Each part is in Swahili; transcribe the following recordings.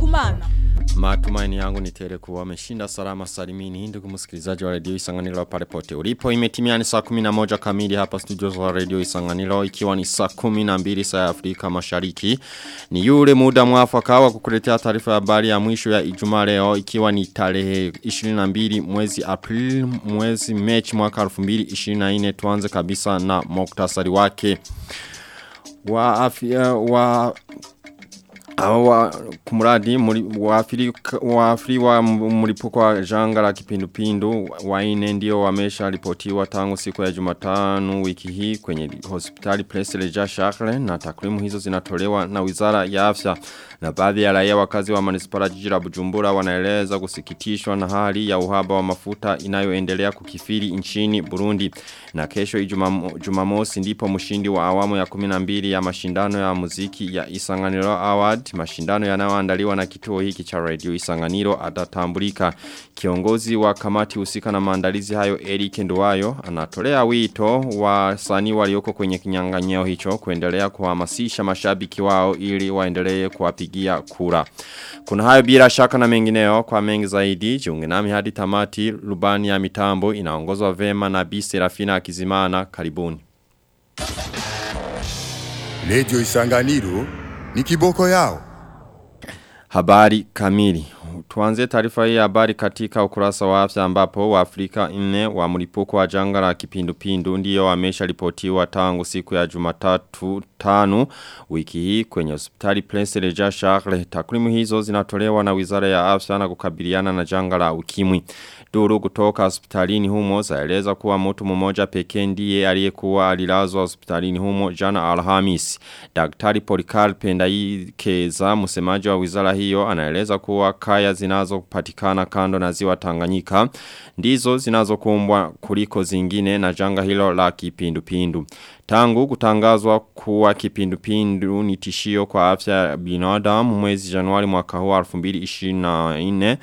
kumana. Matumaini yangu ni tele kuwa wameshinda salama salimini ndugu msikilizaji wa radio Isanganiro pale pote ulipo imetimia ni saa 11 kamili hapa studio za radio Isanganiro ikiwa ni saa 12 saa ya Afrika Mashariki ni yule muda mwafaka wa kukuletea taarifa ya habari ya mwisho ya Ijumaa leo ikiwa ni tarehe 22 mwezi April mwezi Machi mwaka 2024 tuanze kabisa na muktasari wake wa afya wa Awa kumuradi wafiri wafiri wa mlipuko wa janga la kipindupindu waine ndio wamesha ripotiwa tangu siku ya Jumatano wiki hii kwenye hospitali Presele ja Charles na takwimu hizo zinatolewa na Wizara ya Afya na baadhi ya raia wakazi wa manispara jiji la Bujumbura wanaeleza kusikitishwa na hali ya uhaba wa mafuta inayoendelea kukifiri nchini Burundi na kesho Jumamosi ndipo mshindi wa awamu ya 12 ya mashindano ya muziki ya Isanganiro Award mashindano yanayoandaliwa na kituo hiki cha radio Isanganiro atatambulika kiongozi wa kamati husika na maandalizi hayo Eric Nduwayo anatolea wito wa sani walioko kwenye kinyang'anyiro hicho kuendelea kuhamasisha mashabiki wao ili waendelee kuwapigia kura kuna hayo bila shaka na mengineo kwa mengi zaidi jiunge nami hadi tamati rubani ya mitambo inaongozwa vema na Bi Serafina Akizimana karibuni Radio Isanganiro ni kiboko yao. Habari kamili. Tuanze taarifa hii habari katika ukurasa wa afya ambapo wa Afrika nne wa mlipuko wa janga la kipindupindu ndio wamesha ripotiwa tangu siku ya Jumatatu tano wiki hii kwenye hospitali Prince Regis Charles. Takwimu hizo zinatolewa na Wizara ya Afya na kukabiliana na janga la ukimwi. Duru kutoka hospitalini humo zaeleza kuwa mtu mmoja pekee ndiye aliyekuwa alilazwa hospitalini humo jana Alhamis. Daktari Polikarpe Ndaikeza msemaji wa wizara hiyo anaeleza kuwa kaya zinazopatikana kando na ziwa Tanganyika ndizo zinazokumbwa kuliko zingine na janga hilo la kipindupindu. Tangu kutangazwa kuwa kipindupindu ni tishio kwa afya ya binadamu mwezi Januari mwaka huu 2024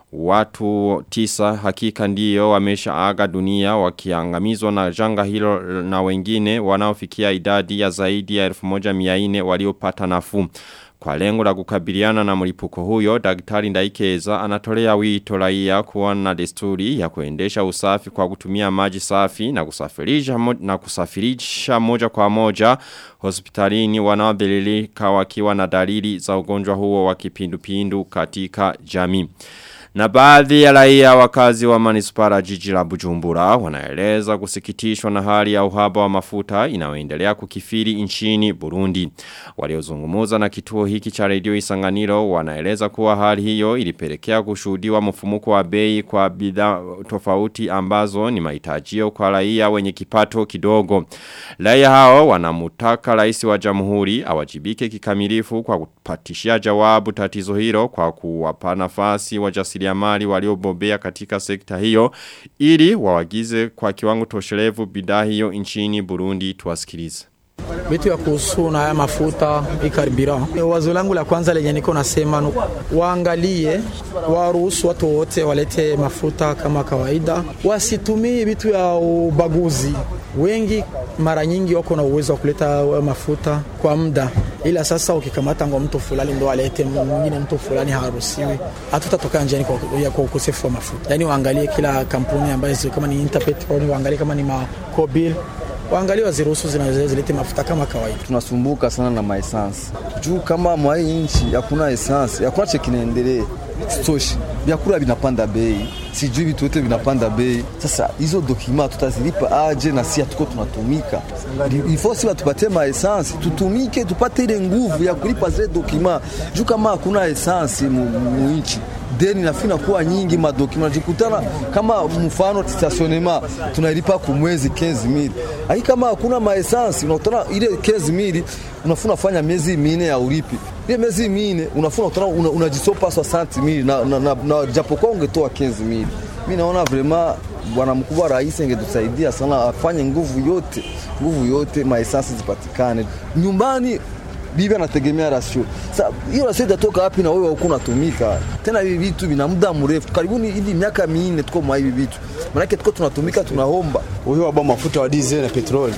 Watu tisa hakika ndiyo wamesha aga dunia wakiangamizwa na janga hilo na wengine wanaofikia idadi ya zaidi ya 1400 waliopata nafuu. Kwa lengo la kukabiliana na mlipuko huyo, daktari Ndaikeza anatolea wito raia kuwa na desturi ya kuendesha usafi kwa kutumia maji safi na kusafirisha mo, na kusafirisha moja kwa moja hospitalini wanaobelilika wakiwa na dalili za ugonjwa huo wa kipindupindu katika jamii. Na baadhi ya raia wakazi wa manispara jiji la Bujumbura wanaeleza kusikitishwa na hali ya uhaba wa mafuta inayoendelea kukifiri nchini Burundi. Waliozungumuza na kituo hiki cha redio Isanganiro wanaeleza kuwa hali hiyo ilipelekea kushuhudiwa mfumuko wa bei kwa bidhaa tofauti ambazo ni mahitajio kwa raia wenye kipato kidogo. Raia hao wanamutaka rais wa jamhuri awajibike kikamilifu kwa kupatishia jawabu tatizo hilo kwa kuwapa nafasi wajasiriamali waliobobea katika sekta hiyo ili wawagize kwa kiwango toshelevu bidhaa hiyo nchini Burundi tuwasikilize. Vitu ya kuhusu na haya mafuta ikaribira. Wazo langu la kwanza lenye niko nasema waangalie, waruhusu watu wote walete mafuta kama kawaida, wasitumie vitu ya ubaguzi. Wengi mara nyingi wako na uwezo wa kuleta mafuta kwa muda, ila sasa ukikamata ngo mtu fulani ndo alete mwingine, mtu fulani haruhusiwi, hatutatoka njiani kwa, kwa ukosefu wa mafuta. Yani waangalie kila kampuni ambayo kama ni Interpetrol, waangalie kama ni Macobil waangalie waziruhusu zinazilete mafuta kama kawaida. Tunasumbuka sana na maesansi juu kama mwa hii nchi hakuna esansi, hakuna che kinaendelea stoshi, vyakula vinapanda bei, sijui vitu vyote vinapanda bei. Sasa hizo dokima tutazilipa aje? na si hatuko tunatumika, ifo si watupatie maesansi tutumike, tupate ile nguvu ya kulipa zile dokima, juu kama hakuna esansi mu nchi deni nafina kuwa nyingi, madokima najikutana kama mfano stationema tunalipa kumwezi 15000 lakini kama hakuna maesansi unakutana ile 15000 unafuna fanya miezi minne ya ulipi ile miezi minne unafuna unakutana unajisopa una 60000 na, na, na, na japokuwa ungetoa 15000 mimi naona vraiment bwana mkubwa rais angetusaidia sana, afanye nguvu yote, nguvu yote maesansi zipatikane nyumbani bibi anategemea rasio. Sasa hiyo rasio itatoka wapi na wewe huko unatumika? Tena hivi vitu vina muda mrefu, karibuni hivi miaka minne tuko mwa hivi vitu, maanake tuko tunatumika, tunaomba huyo waba mafuta wa diesel na petroli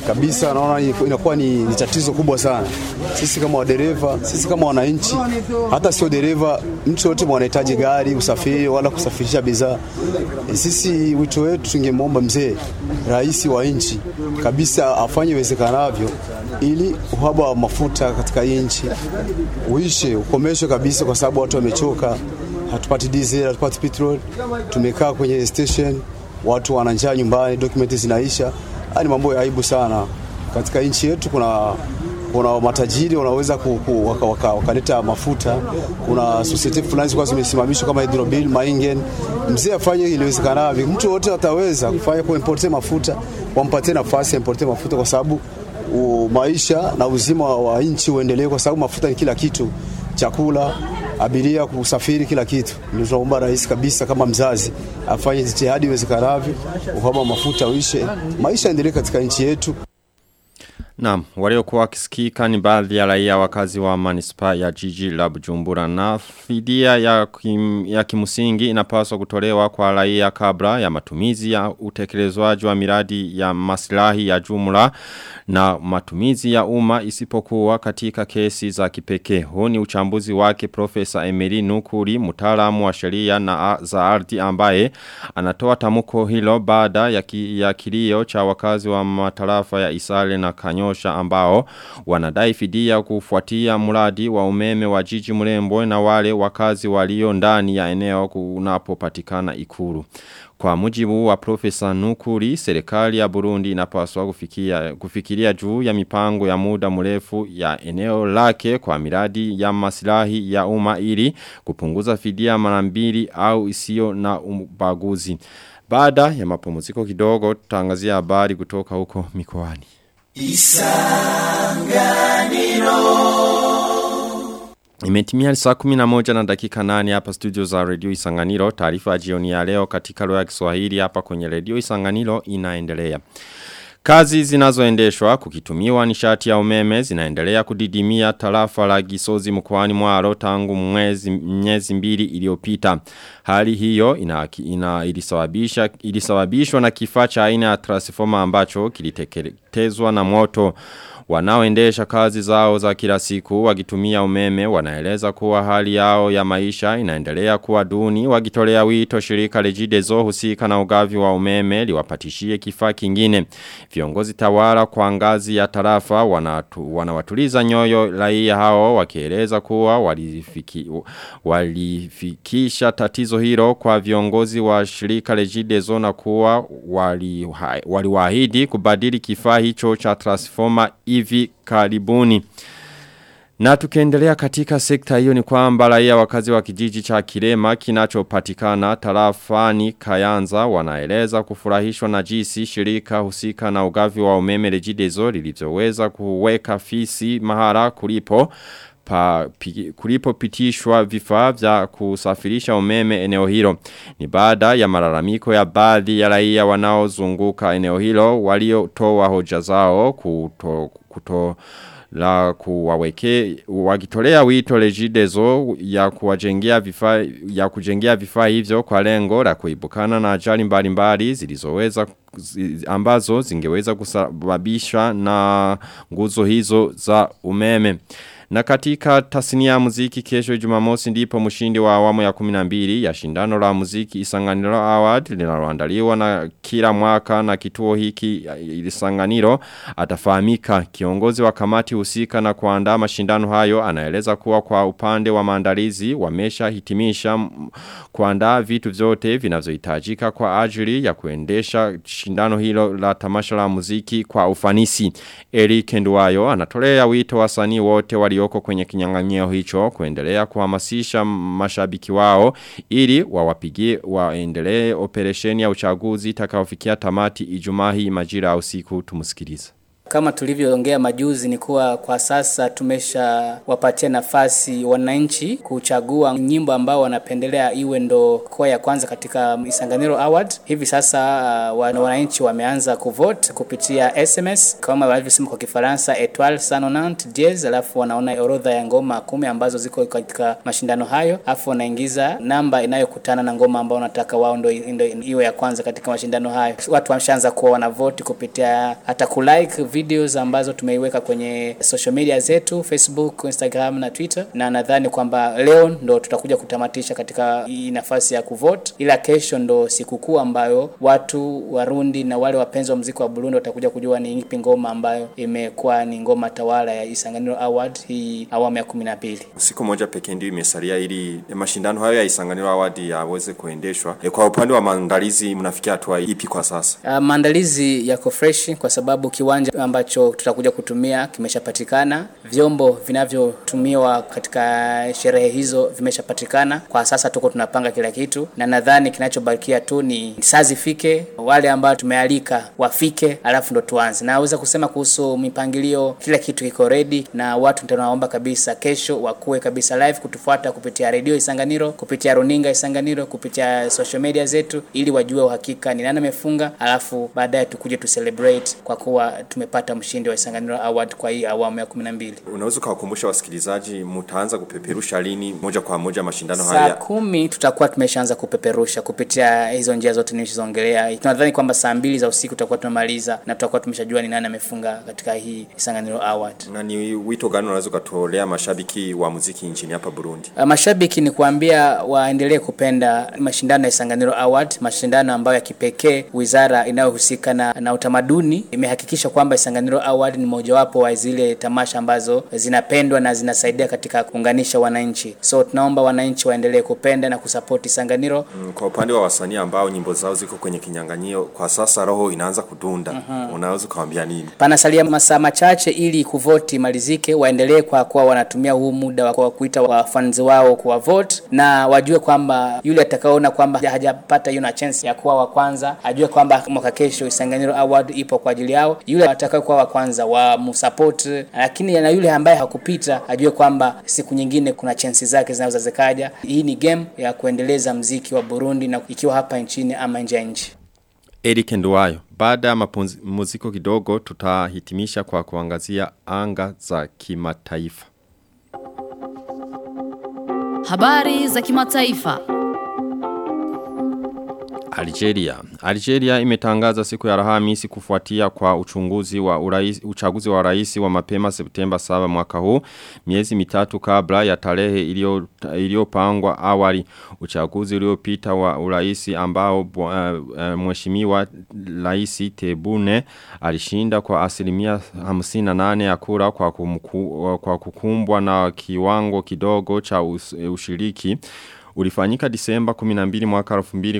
kabisa, naona inakuwa ni, ni tatizo kubwa sana. Sisi kama wadereva, sisi kama wananchi, hata sio dereva, mtu yote mwanahitaji gari, usafiri wala kusafirisha bidhaa. E, sisi wito wetu tungemwomba mzee rais wa nchi kabisa afanye iwezekanavyo ili uhaba wa mafuta katika hii nchi uishe, ukomeshwe kabisa, kwa sababu watu wamechoka. Hatupati diesel, hatupati petrol, tumekaa kwenye station, watu wana njaa nyumbani, dokumenti zinaisha. Haya ni mambo ya aibu sana katika nchi yetu. Kuna kuna matajiri wanaweza wakaleta waka, waka, waka mafuta. Kuna society fulani zilikuwa zimesimamishwa kama Hydrobil, Maingen. Mzee afanye iliwezekanavyo, mtu wote ataweza kufanya kuimporte mafuta, wampatie nafasi aimporte mafuta kwa sababu maisha na uzima wa nchi uendelee, kwa sababu mafuta ni kila kitu, chakula, abiria, kusafiri, kila kitu. Ndio tunaomba rais kabisa, kama mzazi, afanye jitihadi iwezekanavyo, uhaba wa mafuta uishe, maisha endelee katika nchi yetu. Naam, waliokuwa wakisikika ni baadhi ya raia wakazi wa manispa ya jiji la Bujumbura na fidia ya, kim, ya kimusingi inapaswa kutolewa kwa raia kabla ya matumizi ya utekelezwaji wa miradi ya maslahi ya jumla na matumizi ya umma isipokuwa katika kesi za kipekee. Huu ni uchambuzi wake Profesa Emily Nukuri, mtaalamu wa sheria na za ardhi ambaye anatoa tamuko hilo baada ya, ki, ya kilio cha wakazi wa matarafa ya Isale na Kanyosha ambao wanadai fidia kufuatia mradi wa umeme wa jiji mrembo na wale wakazi walio ndani ya eneo kunapopatikana ikulu. Kwa mujibu wa profesa Nukuri, serikali ya Burundi inapaswa kufikia, kufikiria juu ya mipango ya muda mrefu ya eneo lake kwa miradi ya masilahi ya umma ili kupunguza fidia mara mbili au isio na ubaguzi. Baada ya mapumziko kidogo tutangazia habari kutoka huko mikoani. Imetimia saa 11 na dakika 8 hapa studio za Radio Isanganiro. Taarifa ya jioni ya leo katika lugha ya Kiswahili hapa kwenye Radio Isanganiro inaendelea. Kazi zinazoendeshwa kukitumiwa nishati ya umeme zinaendelea kudidimia tarafa la Gisozi mkoani Mwaro tangu mwezi miezi mbili iliyopita. Hali hiyo ina, ina ilisababisha ilisababishwa na kifaa cha aina ya transformer ambacho kiliteketezwa na moto. Wanaoendesha kazi zao za kila siku wakitumia umeme wanaeleza kuwa hali yao ya maisha inaendelea kuwa duni wakitolea wito shirika Regideso husika na ugavi wa umeme liwapatishie kifaa kingine. Viongozi tawala kwa ngazi ya tarafa wanatu, wanawatuliza nyoyo raia hao wakieleza kuwa walifiki, walifikisha tatizo hilo kwa viongozi wa shirika Regideso na kuwa waliwaahidi wali kubadili kifaa hicho cha transformer hivi karibuni. Na tukiendelea katika sekta hiyo ni kwamba raia wakazi wa kijiji cha Kirema kinachopatikana tarafani Kayanza wanaeleza kufurahishwa na jinsi shirika husika na ugavi wa umeme Regideso lilivyoweza kuweka fisi mahara kulipo pa, pi, kulipo pitishwa vifaa vya kusafirisha umeme eneo hilo. Ni baada ya malalamiko ya baadhi ya raia wanaozunguka eneo hilo waliotoa hoja zao kuto, kuto la kuwaweke wakitolea wito Regideso ya kuwajengea vifaa ya kujengea vifaa hivyo kwa lengo la kuibukana na ajali mbalimbali zilizoweza ambazo zingeweza kusababisha na nguzo hizo za umeme. Na katika tasnia ya muziki kesho jumamosi ndipo mshindi wa awamu ya 12 ya shindano la muziki Isanganiro Award linaloandaliwa na kila mwaka na kituo hiki Isanganiro atafahamika kiongozi wa kamati husika na kuandaa mashindano hayo anaeleza kuwa kwa upande wa maandalizi wamesha hitimisha kuandaa vitu vyote vinavyohitajika kwa ajili ya kuendesha shindano hilo la tamasha la muziki kwa ufanisi. Eric Nduwayo anatolea wito wasanii wote walioko kwenye kinyang'anyiro hicho kuendelea kuhamasisha mashabiki wao ili wawapigie waendelee operesheni ya uchaguzi itakayofikia tamati Ijumaa hii majira ya usiku tumusikilize. Kama tulivyoongea majuzi ni kuwa kwa sasa tumesha wapatia nafasi wananchi kuchagua nyimbo ambao wanapendelea iwe ndo kwa ya kwanza katika Isanganiro Award. Hivi sasa uh, wananchi wameanza kuvote kupitia SMS kama walivyosema kwa Kifaransa Etoile Sanonant Jazz, alafu wanaona orodha ya ngoma kumi ambazo ziko katika mashindano hayo, alafu wanaingiza namba inayokutana na ngoma ambao wanataka wao ndo, ndo iwe ya kwanza katika mashindano hayo. Watu wameshaanza kuwa wanavote kupitia hata kulike video videos ambazo tumeiweka kwenye social media zetu Facebook, Instagram na Twitter, na nadhani kwamba leo ndo tutakuja kutamatisha katika hii nafasi ya kuvote, ila kesho ndo sikukuu ambayo watu Warundi na wale wapenzi wa muziki wa Burundi watakuja kujua ni ipi ngoma ambayo imekuwa ni ngoma tawala ya Isanganiro Award hii awamu ya kumi na mbili. Siku moja pekee ndio imesalia ili mashindano hayo ya Isanganiro Award yaweze kuendeshwa. E, kwa upande wa maandalizi mnafikia hatua ipi kwa sasa? Uh, maandalizi yako fresh kwa sababu kiwanja ambacho tutakuja kutumia kimeshapatikana, vyombo vinavyotumiwa katika sherehe hizo vimeshapatikana. Kwa sasa tuko tunapanga kila kitu, na nadhani kinachobakia tu ni saa zifike, wale ambao tumealika wafike, alafu ndo tuanze. Naweza kusema kuhusu mipangilio, kila kitu kiko ready, na watu tunaomba kabisa kesho wakuwe kabisa live kutufuata kupitia redio Isanganiro, kupitia runinga Isanganiro, kupitia social media zetu, ili wajue uhakika ni nani amefunga, alafu baadaye tukuje tu celebrate kwa kuwa tumepata mshindi wa Isanganiro Award kwa hii awamu ya 12. Unaweza kuwakumbusha wasikilizaji mtaanza kupeperusha lini moja kwa moja mashindano Saa haya? kumi tutakuwa tumeshaanza kupeperusha kupitia hizo njia zote nilizongelea. Tunadhani kwamba saa mbili za usiku tutakuwa tumemaliza na tutakuwa tumeshajua ni nani amefunga katika hii Isanganiro Award. Na ni wito gani unaweza ukatolea mashabiki wa muziki nchini hapa Burundi? Uh, Mashabiki ni kuambia waendelee kupenda mashindano ya Isanganiro Award, mashindano ambayo ya kipekee wizara inayohusika na, na utamaduni imehakikisha kwamba Isanganiro Award ni mojawapo wa zile tamasha ambazo zinapendwa na zinasaidia katika kuunganisha wananchi. So tunaomba wananchi waendelee kupenda na kusapoti Isanganiro. Mm, Kwa upande wa wasanii ambao nyimbo zao ziko kwenye kinyang'anyio kwa sasa, roho inaanza kudunda. Unaweza ukawaambia nini? Panasalia masaa machache ili kuvoti malizike, waendelee kwa kuwa wanatumia huu muda wa kwa kuita wafanzi wao kuwa vote, na wajue kwamba yule atakaoona kwamba hajapata hiyo na chance ya kuwa wa kwanza, ajue kwamba mwaka kesho Isanganiro Award ipo kwa ajili yao. Yule atakaye kuwa wa kwanza wa msupport, lakini na yule ambaye hakupita ajue kwamba siku nyingine kuna chances zake zinaweza zikaja. Hii ni game ya kuendeleza mziki wa Burundi na ikiwa hapa nchini ama nje ya nchi. Eric Nduwayo, baada ya mapumziko kidogo tutahitimisha kwa kuangazia anga za kimataifa. Habari za kimataifa. Algeria. Algeria imetangaza siku ya Alhamisi kufuatia kwa uchunguzi wa urais, uchaguzi wa rais wa mapema Septemba 7 mwaka huu, miezi mitatu kabla ya tarehe iliyo- iliyopangwa awali. Uchaguzi uliopita wa urais ambao uh, uh, mheshimiwa rais Tebune alishinda kwa asilimia 58 ya kura kwa, kumku, kwa kukumbwa na kiwango kidogo cha us, ushiriki ulifanyika disemba 12 mwaka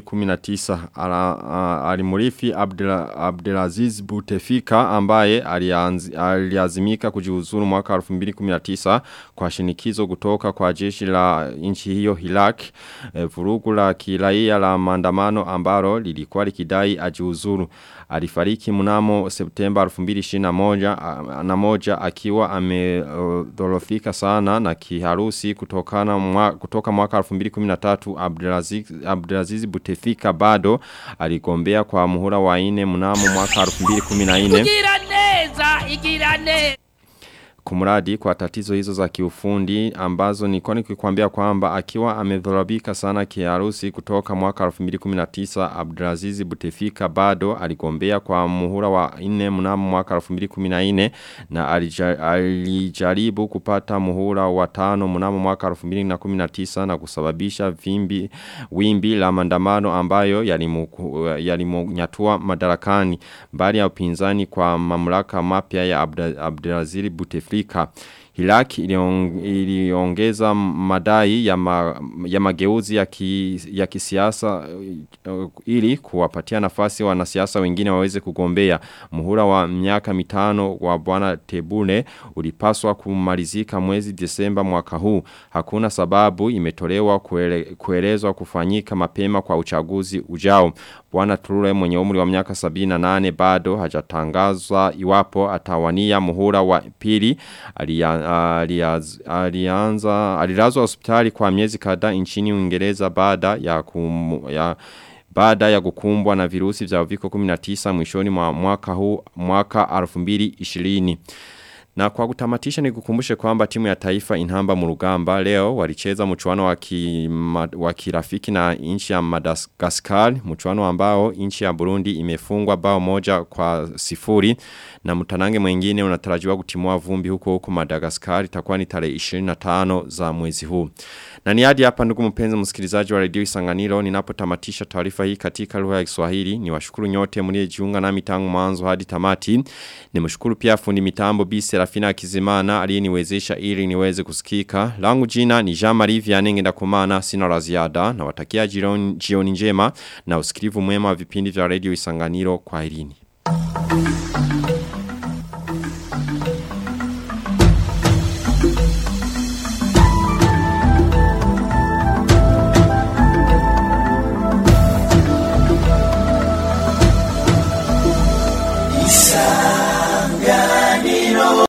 2019 Ala- a- alimurifi Abdela- Abdelaziz Bouteflika ambaye alianzi- aliazimika kujiuzuru mwaka 2019 kwa shinikizo kutoka kwa jeshi la nchi hiyo Iraq e, vurugu la kiraia la maandamano ambalo lilikuwa likidai ajiuzuru alifariki mnamo Septemba 2021 a- na moja akiwa amedhorofika sana na kiharusi kutokana mwa, kutoka mwaka 2013 Abdelaziz, Abdelaziz Bouteflika bado aligombea kwa muhula wa ine mnamo mwaka 2014 Igira neza, igira neza. kumradi kwa tatizo hizo za kiufundi ambazo nilikuwa nikikwambia kwamba akiwa amedhorabika sana kiharusi kutoka mwaka 2019 Abdulaziz Butefika bado aligombea kwa muhula wa 4 mnamo mwaka 2014 na alija, alijaribu kupata muhula wa 5 mnamo mwaka 2019 na kusababisha vimbi wimbi la maandamano ambayo yalimu- yalimunyatua madarakani mbali ya upinzani kwa mamlaka mapya ya Abda- Abdulaziz Bouteflika Hilaki iliong, iliongeza madai ya, ma, ya mageuzi ya, ki, ya kisiasa uh, ili kuwapatia nafasi wanasiasa wengine waweze kugombea. Muhula wa miaka mitano wa bwana Tebune ulipaswa kumalizika mwezi Desemba mwaka huu. Hakuna sababu imetolewa kuele, kuelezwa kufanyika mapema kwa uchaguzi ujao. Bwana Trure mwenye umri wa miaka 78 bado hajatangazwa iwapo atawania muhula wa pili alia, aliaz, alianza alilazwa hospitali kwa miezi kadhaa nchini Uingereza baada ya kum, ya baada ya kukumbwa na virusi vya uviko 19 mwishoni mwa mwaka huu mwaka 2020 Na kwa kutamatisha ni kukumbushe kwamba timu ya taifa inhamba murugamba leo walicheza mchuano wa ki- ma- wa kirafiki na nchi ya Madagascar mchuano ambao nchi ya Burundi imefungwa bao moja kwa sifuri na mtanange mwingine unatarajiwa kutimua vumbi huko huko Madagascar itakuwa ni tarehe 25 za mwezi huu. Na ni hadi hapa ndugu mpenzi msikilizaji wa redio Isanganiro ninapotamatisha taarifa hii katika lugha ya Kiswahili ni washukuru nyote mliojiunga nami tangu mwanzo hadi tamati. Nimshukuru pia fundi mitambo Bi Serafina Kizimana aliyeniwezesha ili niweze kusikika. Langu jina ni Jean Marie Vianney Ngendakumana sina la ziada na watakia jioni, jioni njema na usikilivu mwema wa vipindi vya redio Isanganiro kwa irini.